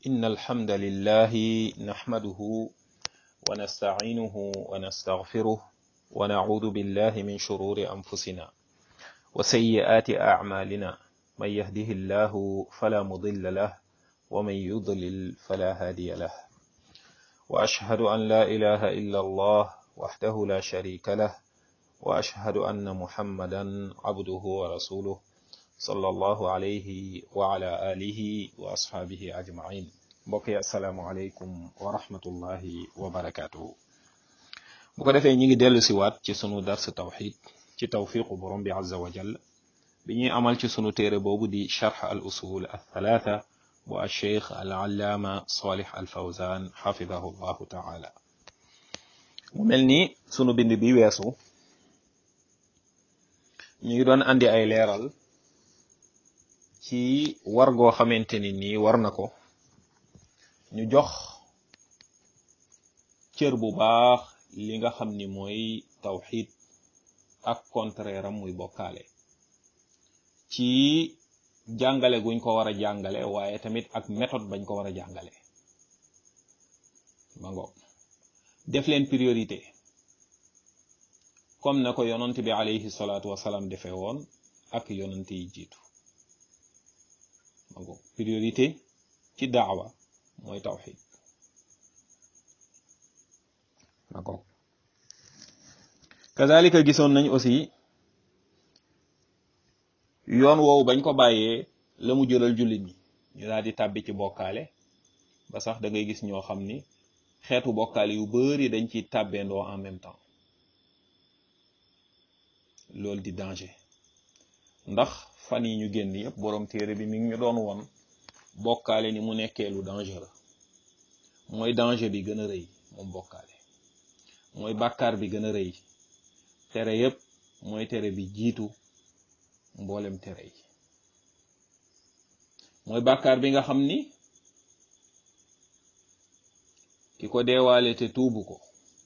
إن الحمد لله نحمده ونستعينه ونستغفره ونعوذ بالله من شرور أنفسنا وسيئات أعمالنا من يهده الله فلا مضل له ومن يضلل فلا هادي له وأشهد أن لا إله إلا الله وحده لا شريك له وأشهد أن محمدا عبده ورسوله صلى الله عليه وعلى آله وأصحابه أجمعين mbokk yi asalaamualeykum wa rahmatullahi wa barakaatuhu bu ko defee ñi ngi dellu si waat ci sunu dars tawxid ci tawfiqu borom bi azza wa jall bi ñuy amal ci sunu téere boobu di charx al usul al thalatha bu al cheikh al allaama salih al fawzan xafidahu llahu taala mu mel ni sunu bind bi weesu ñu ngi doon andi ay leeral ci war goo xamante ni nii war na ko ñu jox cër bu baax li nga xam ni mooy tawxid ak contraire am muy bokkaale ci jàngale guñ ko war a jàngale waaye tamit ak méthode bañ ko war a jàngale ma ngo def leen priorité comme na ko yonant bi alayhi salaatu wasalaam defee woon ak yonant yi jiitu ma ngo priorité ci daawa mooy tawxid d'accord kazalika gisoon nañ aussi yoon woowu bañ ko bàyyee la mu jëlal jullit ñi ñu daal di tàbbi ci bokkaale ba sax da ngay gis ñoo xam ni xeetu bokkaale yu bari dañ ciy tàbbeendoo en même temps loolu di danger ndax fan yi ñu génn yépp boroom téere bi mi ngi ñu doon won bokkaale ni mu nekkee lu dangereux mooy danger bi gën a rëy moom bokkaale mooy bàkkaar bi gën a rëy tere yépp mooy tere bi jiitu mboolem tere yi mooy bàkkaar bi nga xam ni ki ko deewaale te tuubu ko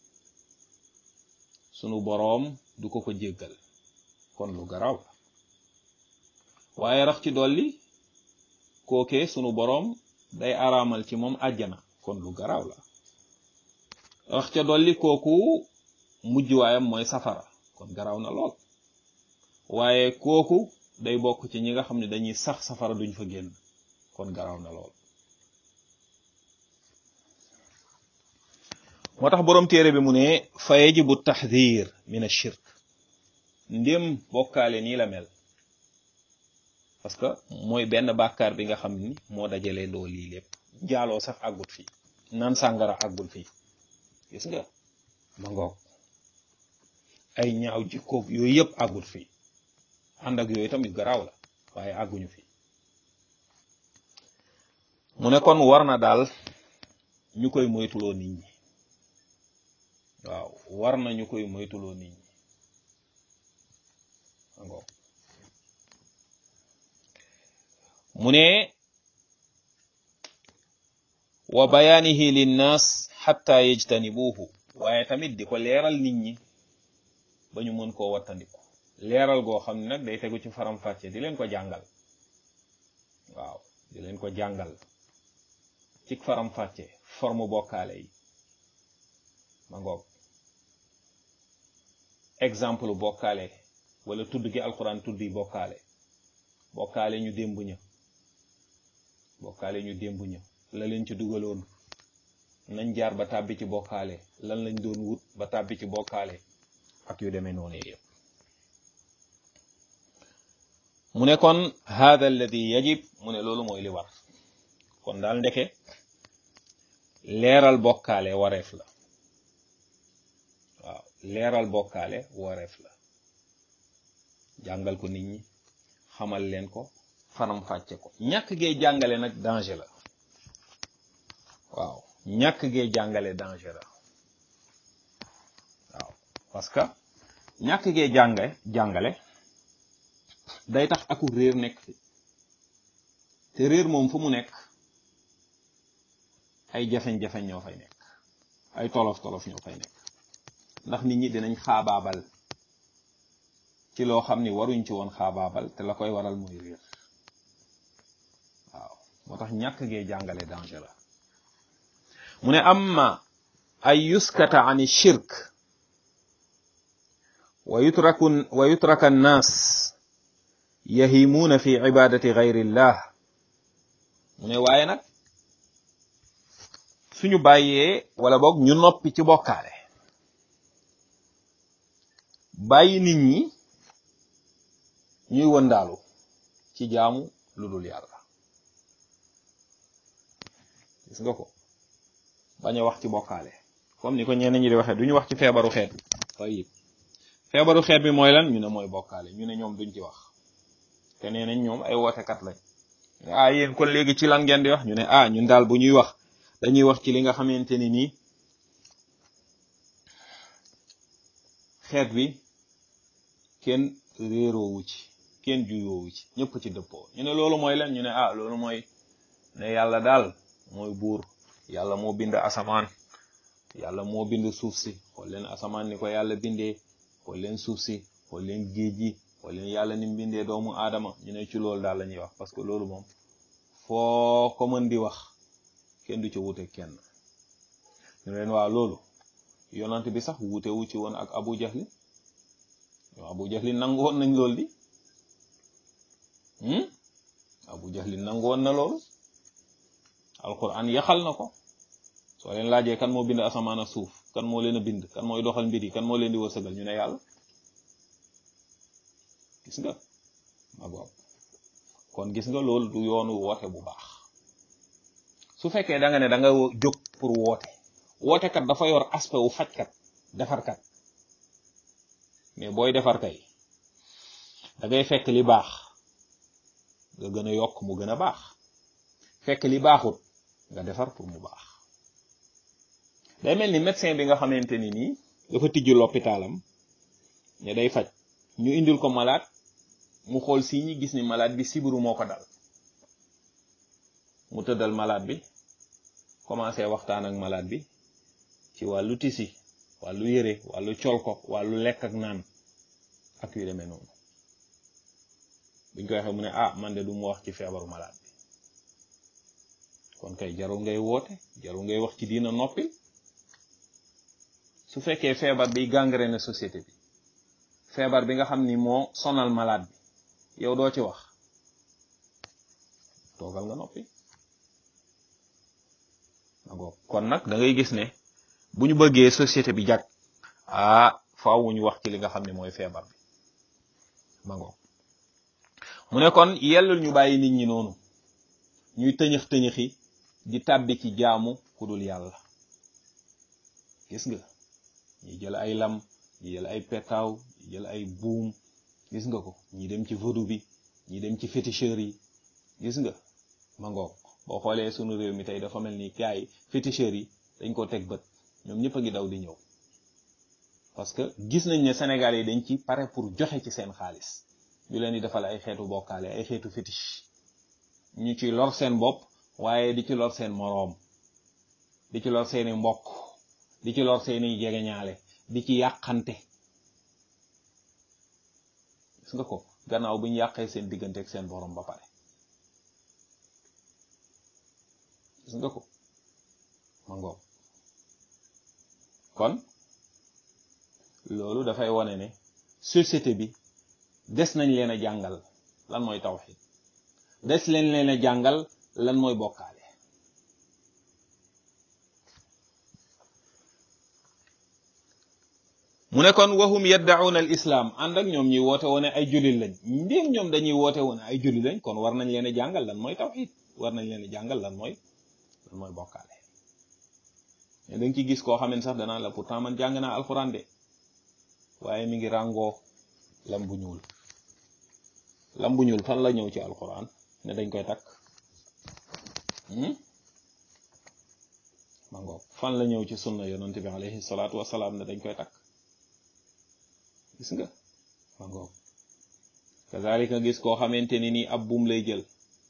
sunu boroom du ko ko jéggal kon lu garaw la waaye rax ci dolli kooke sunu boroom day araamal ci moom àjjana kon lu garaaw la wax ca dolli kooku mujj waayam mooy safara kon garaaw na lool waaye kooku day bokk ci ñi nga xam ne dañuy sax safara duñ fa génn kon garaaw na lool moo tax boroom téere bi mu ne fa yajibu taxdir min ashirk ndém bokkaale nii la mel parce que mooy benn bàkkaar bi nga xam ni moo dajalee ndoo lii lépp jaaloo sax àggut fii naan sàngara àggul fii gis nga ma ngoog ay ñaaw jikkoog yooyu yëpp àggut fii ànd ak yooyu tamit garaaw la waaye àgguñu fii mu ne kon war na daal ñu koy moytuloo nit ñi waaw war na ñu koy moytuloo nit ñi ma ngoog mu ne wa bayaanihi linnaas xatta yejtanibuuhu waaye tamit di ko leeral nit ñi ba ñu mën koo wattandiku leeral goo xam ne nag day tegu ci faram-fàcce di leen ko jàngal waaw di leen ko jàngal ci faram-fàcce forme bokkaale yi ma ngoog exemple bokkaale wala tudd gi alquran tudd yi bokkaale bokkaale ñu démb ña bokkaale ñu démb ña la leen ci dugaloon nañ jaar ba tàbbi ci bokkaale lan lañ doon wut ba tàbbi ci bokkaale ak yu demee noonu yëpp mu ne kon hada alladi yajib mu ne loolu mooy li war kon daal ndeke leeral bokkaale wareef la waaw leeral bokkaale wareef la jàngal ko nit ñi xamal leen ko faram fàcce ko ñàkk gee jàngale nag danger la waaw ñàkk gee jàngale danger la waaw parce que ñàkk gee jànge jàngale day tax aku réer nekk fi te réer moom fu mu nekk ay jafeñ-jafeñ ñoo fay nekk ay tolof-tolof ñoo fay nekk ndax nit ñi dinañ xaabaabal ci loo xam ni waruñ ci woon xaabaabal te la koy waral mooy réer waaw moo tax ñàkk gee jàngale danger la mu ne amma ay yuskata an shirk wa yutraku wa yutraka annaas yahimuuna fi ibadati gayrillah mu ne waaye nag suñu bàyyee wala boog ñu noppi ci bokkaale bàyyi nit ñi ñuy wëndaalu ci jaamu lu dul yàlla gis nga ko bañ a wax ci bokkaale comme ni ko ñenn ñi di waxee duñu wax ci feebaru xeet bi tayib feebaru xeet bi mooy lan ñu ne mooy bokkaale ñu ne ñoom duñ ci wax te nee nañ ñoom ay wootekat lañ ah yéen kon léegi ci lan ngeen di wax ñu ne ah ñun daal bu ñuy wax dañuy wax ci li nga xamante ni nii xeet bi kenn réeroowu ci kenn juyoowu ci ñëpp ci dëppoo ñu ne loolu mooy lan ñu ne ah loolu mooy ne yàlla daal mooy buur yàlla moo bind asamaan yàlla moo bind suuf si xool leen asamaan ni ko yàlla bindee xool leen suuf si xool leen géej gi xool leen yàlla ni mu bindee doomu aadama ñu ne ci loolu daal la ñuy wax parce que loolu moom foo ko mën di wax kenn du ci wute kenn ñu leen waa loolu yonant bi sax wute wu ci woon ak abu jahli yow abu jahli nangu woon nañ loolu di abu jahli nangu woon na loolu alquran yaxal na ko soo leen laajee kan moo bind asamaan ak suuf kan moo leen a bind kan mooy doxal mbir yi kan moo leen di wërsëgal ñu ne yàlla gis nga ma boob kon gis nga loolu du yoonu woote bu baax su fekkee da nga ne da nga jóg pour woote wootekat dafa yor aspect wu fajkat defarkat mais booy defar kay da ngay fekk li baax nga gën a yokk mu gën a baax fekk li baaxut nga defar pour mu baax day mel ni médecin bi nga xamante ni nii dafa tijji l'hôpitalam ne day faj ñu indil ko malade mu xool si ñi gis ni malade bi sibiru moo ko dal mu tëddal malade bi commencé waxtaan ak malade bi ci wàllu tisi wàllu yére wàllu col ko wàllu lekk ak naan ak yu demee noonu buñ ko waxee mu ne ah man de du mu wax ci feebaru malade bi kon kay jarul ngay woote jarul ngay wax ci diina noppil su fekkee feebar bi gangrène société bi feebar bi nga xam ni moo sonal malade bi yow doo ci wax toogal nga noppi agoo kon nag da ngay gis ne bu ñu bëggee société bi jag ah faaw ñu wax ci li nga xam ne mooy feebar bi mango mu ne kon yellul ñu bàyyi nit ñi noonu ñuy tëñëx tëñëxi di tàbbi ci jaamu ku dul yàlla gis nga ñi jël ay lam ñi jël ay petaaw ñi jël ay buum gis nga ko ñi dem ci vaudou bi ñi dem ci féticheurs yi gis nga mango boo xoolee sunu réew mi tey dafa mel ni gars yi féticheurs yi dañ ko teg bët ñoom ñëpp a ngi daw di ñëw parce que gis nañ ne Sénégal yi dañ ci pare pour joxe ci seen xaalis ñu leen di defal ay xeetu bokkaale ay xeetu fétiche ñu ci lor seen bopp waaye di ci lor seen moroom di ci lor seeni mbokk di ci lor seeni jegeñaale di ci yàqante gis nga ko gannaaw bu ñu yàqee seen diggante ak seen borom ba pare gis nga ko ma ngoog kon loolu dafay wane ne société bi des nañ leen a jàngal lan mooy tawxid des leen leen a jàngal lan mooy bokkaale mu ne kon wahum yaddauna al islam ànd ak ñoom ñuy woote woone ay jullit lañ ndéem ñoom dañuy woote woone ay jullit lañ kon war nañ leen a jàngal lan mooy tawxid war nañ leen a jàngal lan mooy lan mooy bokkaale mais da nga ci gis koo xam ne sax danaa la pourtant man jàng naa alxuraan de waaye mi ngi ràngoo lam bu ñuul lam bu ñuul fan la ñëw ci alxuraan ne dañ koy takk ma ngoog fan la ñëw ci sunna yonante bi alayhi salaatu wasalaam ne dañ koy takk gis nga ma ngoog kazalika gis koo xamante ni nii ab buum lay jël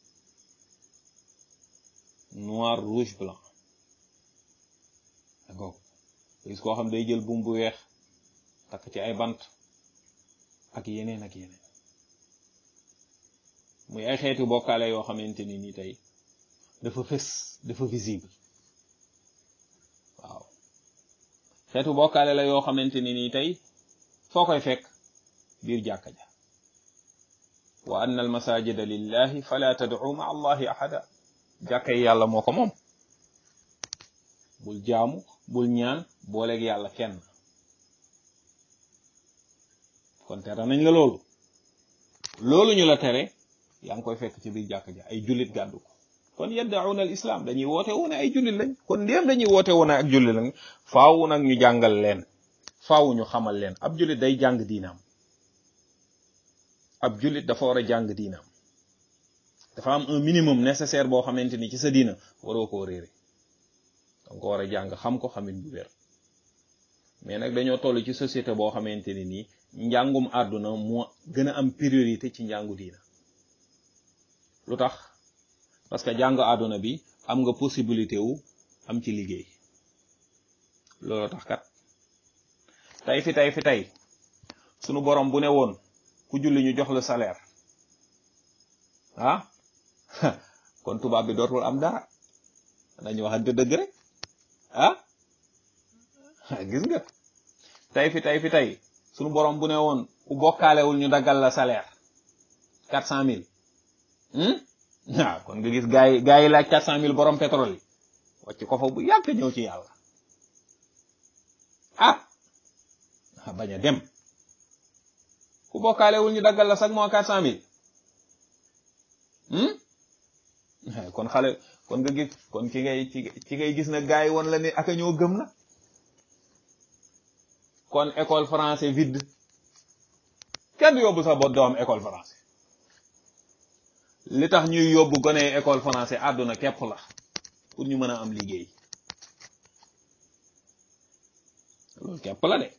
noir rouge blanc ma ngoog gis koo xam day jël buum bu weex takk ci ay bant ak yeneen ak yeneen muy ay xeeti bokkaale yoo xamante ni nii tey dafa fës dafa visible waaw xeetu bokkaale la yoo xamante ni nii tey foo koy fekk biir jàkka ja wa anna al masajida lillahi fala tad'u ma allahi ahada jàkka yi yàlla moo ko moom bul jaamu bul ñaan booleeg yàlla kenn kon tere nañ la loolu loolu ñu la tere yaa ngi koy fekk ci biir jàkka ja ay jullit gàddu ko kon yaddauna al islam dañuy woote woon ay jullit lañ kon ndéem dañuy woote woon ak jullit lañ faaw nag ñu jàngal leen faaw ñu xamal leen ab jullit day jàng diinaam ab jullit dafa war a jàng diinaam dafa am un minimum nécessaire boo xamante ni ci sa diina waroo koo réere danga ko war a jàng xam ko xamit bu wér mais nag dañoo toll ci société boo xamante ni nii njàngum àdduna moo gën a am priorité ci njàngu diina lu tax parce que jàng àdduna bi am nga possibilité wu am ci liggéey loolu tax kat tey fi tey fi tey sunu borom bu ne woon ku julli ñu jox la salaire ah kon tubaab bi dootul am dara dañu waxante dëgg rek ah gis nga tey fi tey fi tey sunu borom bu ne woon ku bokkaalewul ñu daggal la salaire quatre cent mille waaw kon nga gis gaa yi gaa yi laaj quatre cent mille borom pétrole yi wàcc ko fa bu yàgg ñëw ci yàlla ah bañ a dem ku bokkaalewul ñu daggal la sax moo quatre cent mille kon xale kon nga gis kon ki ngay ci ngay gis na gaa yi woon la ni aka ñoo gëm na kon école français vide kenn yóbbu sax ba doom école français li tax ñuy yóbbu gone école français àdduna képp la pour ñu mën a am liggéey loolu képp la de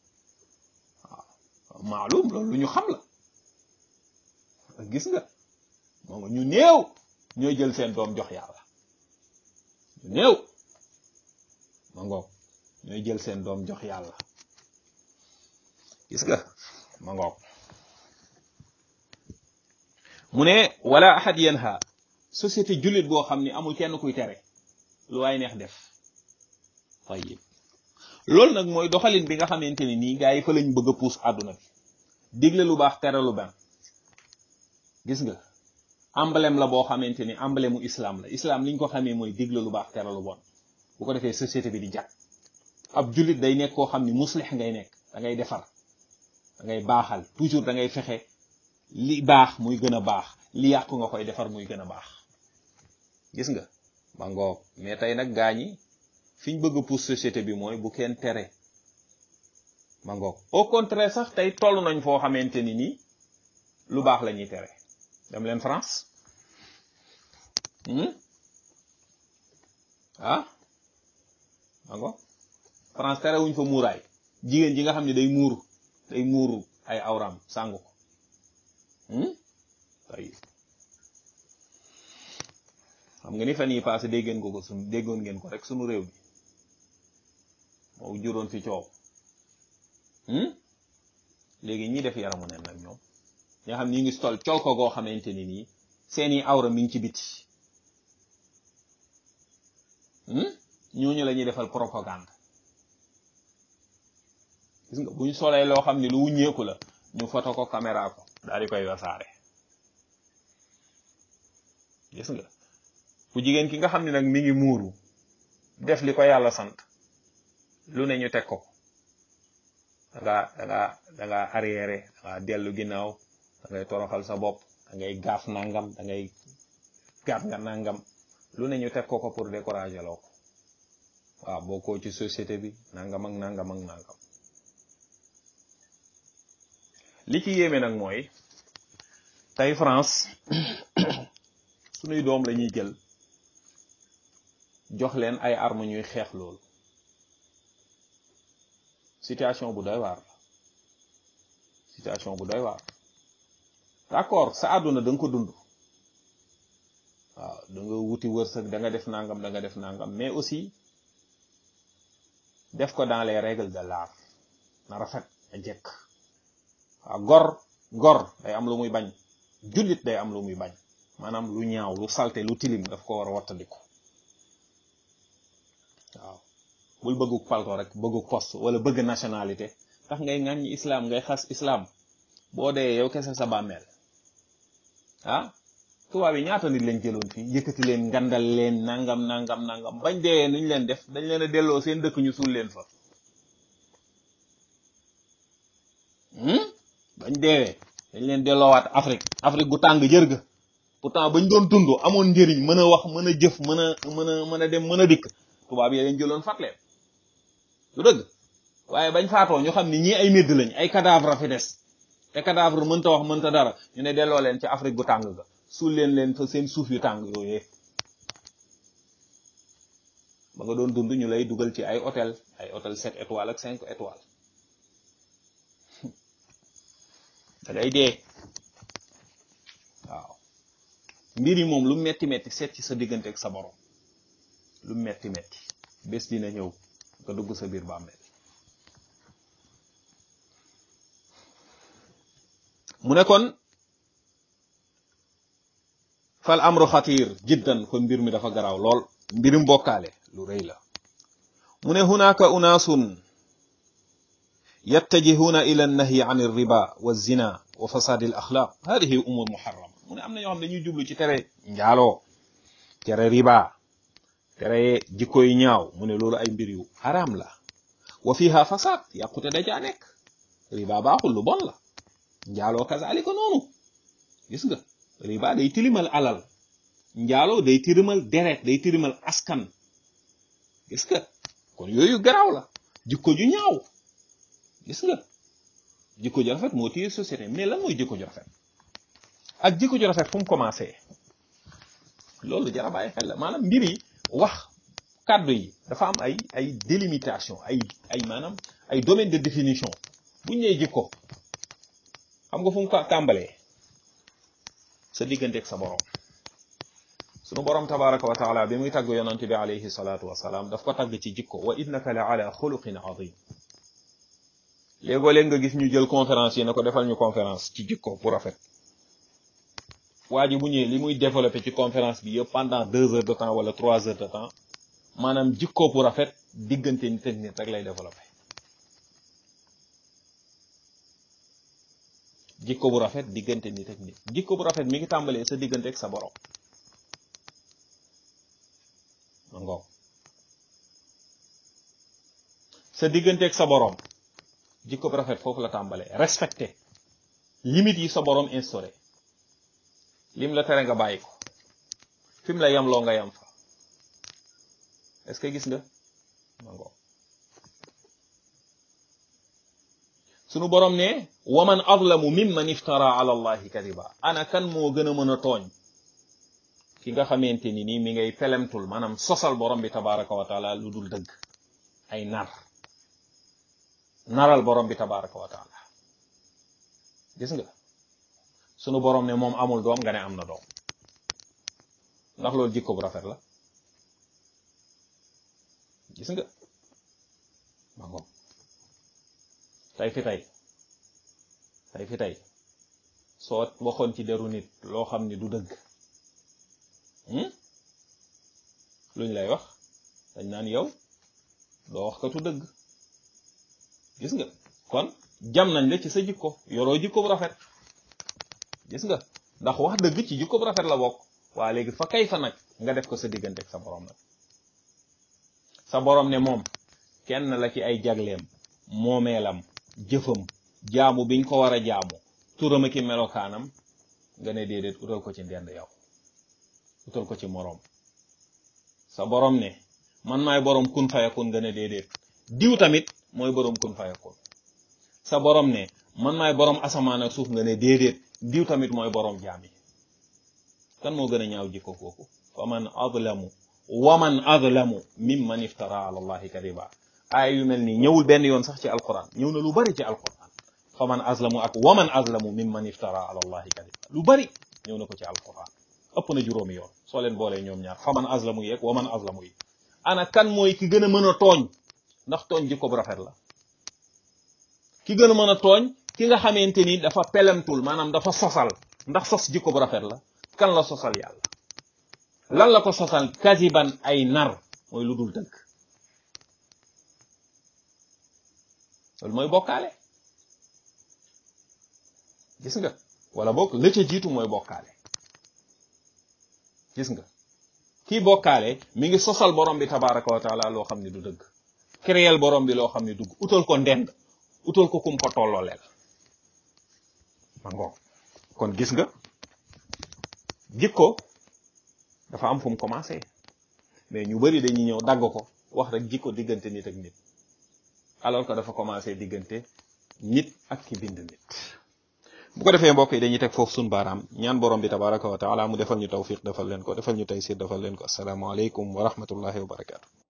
waaw maalum loolu lu ñu xam la gis nga moom ñu néew ñooy jël seen doom jox yàlla ñu néew ma ngoog ñooy jël seen doom jox yàlla gis nga ma ngoog mu ne wala ahad yanha société jullit boo xam ni amul kenn kuy tere lu waay neex def tayyib loolu nag mooy doxalin bi nga xamante ni nii gaa yi fa lañ bëgg a puus àdduna bi digle lu baax tere lu ban gis nga emblème la boo xamante ni emblème mu islam la islam liñ ko xamee mooy digle lu baax tere lu bon bu ko defee société bi di jàkk ab jullit day nekk koo xam ni muslix ngay nekk da ngay defar da ngay baaxal toujours da ngay fexe li baax muy gën a baax li yàqu nga koy defar muy gën a baax gis nga ba ngoog mais tey nag gaañi fi ñu bëgg a pousse société bi mooy bu kenn tere ba ngoog au contraire sax tey toll nañ foo xamante ni nii lu baax la ñuy tere dem leen France ah ba ngoog France tere wuñ fa muuraay jigéen ji nga xam ne day muuru day muuru ay awram sàngu ko ay xam nga ni fan yi passé déggeen ko ko sunu déggoon ngeen ko rek sunu réew bi moo juróon fi coow léegi ñi def yaramu nen nag ñoom ñoo xam ni ngi stol col ko goo xamante ni nii seeni awra mi ngi ci biti ñooñu la ñuy defal propagande gis nga bu ñu solee loo xam ni lu wuññeeku la ñu foto ko caméra ko daal di koy wasaare gis nga ku jigéen ki nga xam ne nag mi ngi muuru def li ko yàlla sant lu ne ñu teg ko da nga da nga da nga arrière da nga dellu ginnaaw da ngay toroxal sa bopp da ngay gaaf nangam da ngay gaaf nga nangam lu ne ñu teg ko ko pour décourager loo ko waaw bokkoo ci société bi nangam ak nangam ak nangam li ci yéeme nag mooy tey France sunuy doom la ñuy jël jox leen ay armes ñuy xeex loolu situation bu doy waar situation bu doy waar d'accord sa àdduna da nga ko dund waaw da nga wuti wërsëg da nga def nangam da nga def nangam mais aussi def ko dans les règles de l'art na rafet a jekk waaw gor gor day am lu muy bañ jullit day am lu muy bañ maanaam lu ñaaw lu salte lu tilim daf ko war a wattandiku waaw bul bëggu palto rek bëggu poste wala bëgg nationalité tax ngay ŋàññi islam ngay xas islam boo dee yow kese sa bàmmeel ah tubaab yi ñaata nit lañ jëloon fii yëkkati leen ngandal leen nangam nangam nangam bañ dee nuñ leen def dañ leen a delloo seen dëkk ñu suul leen fa bañ deewee dañ leen delloowaat Afrique Afrique gu tàng jër ga pourtant bañ doon dund amoon njëriñ mën a wax mën a jëf mën a mën a mën a dem mën a dikk tubaab yi leen jëloon fat leen du dëgg waaye bañ faatoo ñu xam ni ñii ay médd lañ ay cadavre fi des te cadavre mënta wax mënta dara ñu ne delloo leen ci Afrique gu tàng ga suul leen leen fa seen suuf yu tàng yooyee ba nga doon dund ñu lay dugal ci ay hôtel ay hôtel sept étoiles ak cinq étoiles da ngay dee waaw mbir yi moom lu metti metti seet ci sa diggante ak sa borom lu metti metti bés dina ñëw nga dugg sa biir bàmmeel mu ne kon fal amru xatir jiddan kon mbir mi dafa garaaw lool mbirum bokkaale lu rëy la mu ne hunaka unaasun yattajihuuna ila annahyi an alriba wa zina wa fasadi al axlaq hadihi umur muharrama mu ne am na ñoo xam dañuy jublu ci tere njaaloo tere riba tere jikko yu ñaaw mu ne loolu ay mbir yu haram la wa fiha fasad yàqute da caa nekk riba baaxul lu bon la njaaloo kazalika noonu gis nga riba day tilimal alal njaaloo day tilimal deret day tilimal askan gis nga kon yooyu garaaw la jikko ju ñaaw gis nga jikko ju rafet moo téye société mais lan mooy jikko ju rafet ak jikko ju rafet fu mu commencé loolu jara bàyyi xel la maanaam mbir yi wax kàddu yi dafa am ay ay délimitation ay ay maanaam ay domaine de définition buñ nee jikko xam nga fu mu ko tàmbalee sa diggante ak sa borom sunu borom tabaraka wa taala bi muy tagg yonante bi alayhi salaatu wasalaam daf ko tagg ci jikko wa innaka la ala xuluqin azim léegoo léeg nga gis ñu jël conférence yi ne ko defal ñu conférence ci jikko bu rafet waa ji bu ñëwee li muy développé ci conférence bi yëpp pendant deux heures de temps wala trois heures de temps maanaam jikko bu rafet diggante nit ak nit rek lay développé jikko bu rafet diggante nit ak nit jikko bu rafet mi ngi tàmbalee sa diggante ak sa borom ma ngoog sa diggante ak sa borom jikko bu rafet foofu la tàmbalee respecté limite yi sa borom instauré lim la tere nga bàyyi ko fi mu la yamloo nga yam fa est-ce que gis nga ma ngoog sunu borom ne waman adlamu mimman iftara ala allahi kadiba ana kan moo gën a mën a tooñ ki nga xamante ni nii mi ngay pelemtul maanaam sosal borom bi tabaraka wa taala lu dul dëgg ay nar naral borom bi tabaraka wa taala gis nga sunu borom ne moom amul doom nga ne am na doom ndax loolu jikko bu rafet la gis nga ma ngoom tey fi tey tey fi tey soo waxoon ci deru nit loo xam ni du dëgg luñ lay wax dañ naan yow doo wax katu dëgg gis nga kon jam nañ la ci sa jikko yoroo jikko bu rafet gis nga ndax wax dëgg ci jikko bu rafet la bokk waa léegi fa kay fa nag nga def ko sa diggante ak sa borom nag sa borom ne moom kenn la ci ay jagleem moomeelam jëfam jaamu biñ ko war a jaamu turam ki melokaanam nga ne déedéet utal ko ci ndend yow utal ko ci moroom sa borom ne man maay borom kun fayakun nga ne déedéet diw tamit mooy borom kun fayakun sa borom ne man maay borom asamaan ak suuf nga ne déedéet diw tamit mooy borom jaam yi kan moo gën a ñaaw jikko kooku fa man adlamu wa man adlamu mimman iftara ala allahi kadiba aay yu mel nii ñëwul benn yoon sax ci alquran ñëw na lu bari ci alquran fa man azlamu ak wa man azlamu mimman iftara ala allahi kadiba lu bari ñëw na ko ci alquran ëpp na juróomi yoon soo leen boolee ñoom ñaar fa man azlamu yi ak wa man azlamu yi ana kan mooy ki gën a mën a tooñ ndax tooñ jikko bu rafet la ki gën a mën a tooñ ki nga xamante ni dafa pelemtul maanaam dafa sosal ndax sos jikko bu rafet la kan la sosal yàlla lan la ko sosal kasiban ay nar mooy lu dul dëgg loolu mooy bokkaale gis nga wala boog la ca jiitu mooy bokkaale gis nga kii bokkaale mi ngi sosal borom bi tabaraka wa taala loo xam ne du dëgg créel borom bi loo xam ne dugg utal ko ndend utal ko kum ko tollooleel ma ngoog kon gis nga jikko dafa am fu mu commencé mais ñu bari dañuy ñëw dagg ko wax rek jikko diggante nit ak nit alors que dafa commencé diggante nit ak ki bind nit bu ko defee mbokk yi dañuy teg foofu suñu baaraam ñaan borom bi tabaraka wa taala mu defal ñu tawfiq defal leen ko defal ñu taysir defal leen ko asalaamaaleykum wa rahmatullahi wa barakaatu